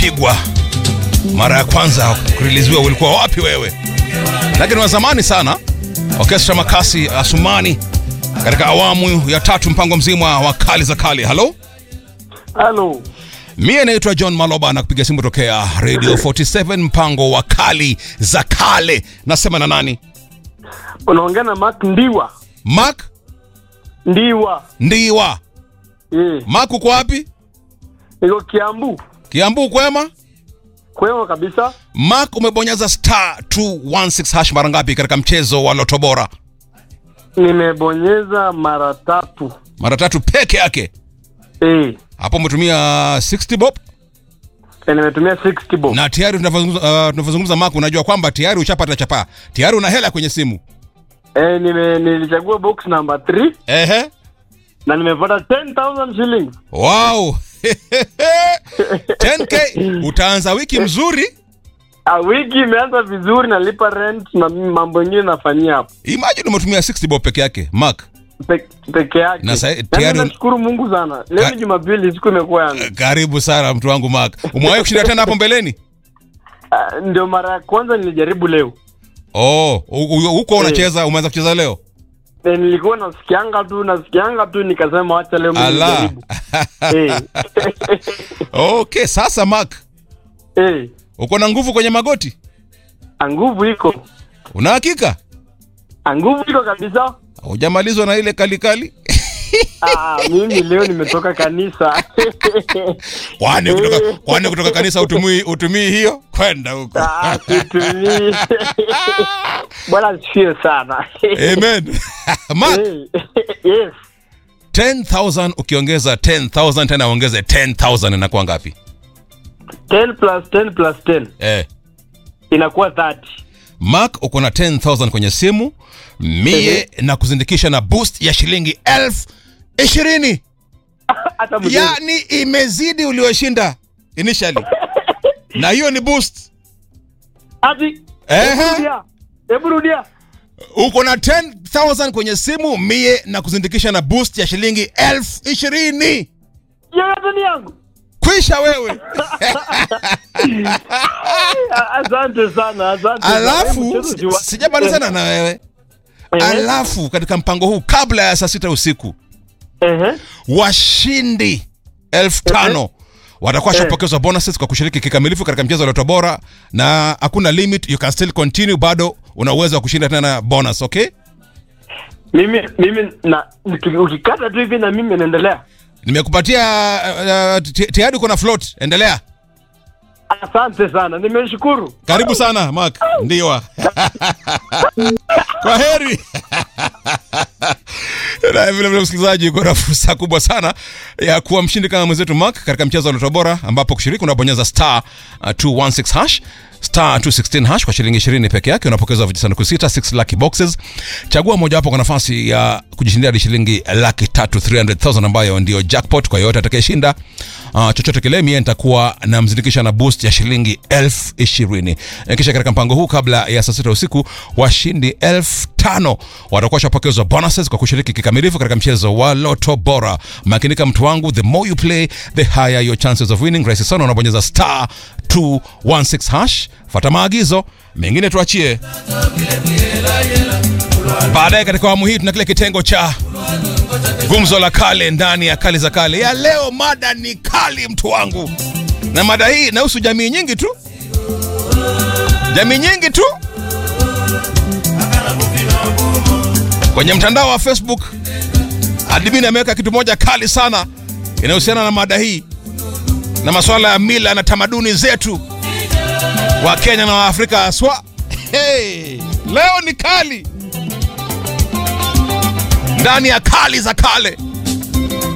ulipigwa mara ya kwanza kuriliziwa, ulikuwa wapi wewe? Lakini wa zamani sana, Orkestra Makasi Asumani katika awamu ya tatu, mpango mzima wa kali za kali. Halo, Halo, mie naitwa John Maloba na kupiga simu tokea Radio 47 mpango wa kali za kale. Nasema na nani? unaongea na Mark Ndiwa. Mark Ndiwa Ndiwa. eh, Mark, uko wapi? niko Kiambu. Kiambu, kwema? Kwema kabisa. Mark, umebonyeza star 216 hash mara ngapi katika mchezo wa Loto Bora? Nimebonyeza mara tatu. Mara tatu peke yake. Eh, Hapo umetumia 60 bob eh, nimetumia 60 bob. na tayari tunavyozungumza uh, tunavyozungumza Mark, unajua kwamba tayari ushapata chapaa, tayari una hela kwenye simu. Eh, nime nilichagua box number 3 Ehe, na nimepata 10000 shillings. wow 10k utaanza wiki mzuri. Ah, wiki imeanza vizuri, nalipa rent na mambo mengine nafanyia hapo Imagine umetumia 60 bob peke yake Mark. Pe, peke yake. Na sa- Yaani tayari un- nashukuru Mungu sana. Leo Ka- ni Jumapili, siku imekuwa yangu. Karibu sana mtu wangu Mark. Umewahi kushinda tena hapo mbeleni? Ah, ndio mara ya kwanza nilijaribu leo. Oh, u- u- huko unacheza, umeanza kucheza leo? Eh, nilikuwa nasikianga tu nasikianga tu nikasema wacha leo mimi Ala. nijaribu. Eh. Okay, sasa Mark, Eh, uko na nguvu kwenye magoti? nguvu iko. Una hakika? Nguvu iko kabisa. Hujamalizwa na ile kalikali? Ah, mimi leo nimetoka kanisa. Kwani kutoka kwani kutoka kanisa utumii utumii hiyo kwenda huko. Ah, situmii. Bwana sio sana. Amen. Mark, Eh, yes. 10000 ukiongeza 10000 tena ongeze 10000 inakuwa ngapi? 10 plus 10 plus 10 Eh. inakuwa 30. Mark uko na 10000 kwenye simu mie na kuzindikisha na boost ya shilingi elfu ishirini Hata mzuri. yani imezidi ulioshinda initially na hiyo ni boost Ati. Ehe. Hebu rudia. Hebu rudia. uko na 10000 kwenye simu mie na kuzindikisha na boost ya shilingi elfu ishirini Yote ni yangu. kwisha wewe Ah, Asante sana, asante. sana. alafu Hebu mchezo jiwa- sijamalizana na wewe Ehe. alafu katika mpango huu kabla ya saa sita usiku Ehe. washindi elfu tano watakuwa washapokezwa bonuses kwa kushiriki kikamilifu katika mchezo wa Loto Bora, na hakuna limit, you can still continue, bado una uwezo wa kushinda tena bonus. Okay, Mimi mimi na uki- ukikata tu hivi na mimi naendelea. nimekupatia uh, uh, ti- tayari uko na float, endelea. Asante sana, nimeshukuru. Karibu sana Mark, ndiwa kwa heri. na vile vile msikilizaji, uko na fursa kubwa sana ya kuwa mshindi kama mwenzetu Mark katika mchezo wa Loto Bora, ambapo kushiriki unabonyeza star uh, 216 hash star 216 hash kwa shilingi 20 peke yake, unapokezwa vijisanduku sita 6 lucky boxes. Chagua mojawapo kwa nafasi ya kujishindia hadi shilingi laki tatu 300,000 ambayo ndio jackpot kwa yoyote atakayeshinda uh, chochote kile. Mie nitakuwa namzindikisha na boost ya shilingi elfu ishirini. Eh, Kisha katika mpango huu kabla ya saa sita usiku washindi elfu tano watakuwa washapokezwa bonuses kwa kushiriki kikamilifu katika mchezo wa Loto Bora. Makinika mtu wangu, the more you play the higher your chances of winning. Rahisi sana, unabonyeza star 216 hash, fata maagizo mengine tuachie baadaye. Katika awamu hii tuna kile kitengo cha gumzo la kale ndani ya kali za kale ya leo. Mada ni kali, mtu wangu, na mada hii inahusu jamii nyingi tu, jamii nyingi tu. Kwenye mtandao wa Facebook admin ameweka kitu moja kali sana inayohusiana na mada hii na masuala ya mila na tamaduni zetu wa Kenya na Waafrika haswa. Hey, leo ni kali ndani ya kali za kale.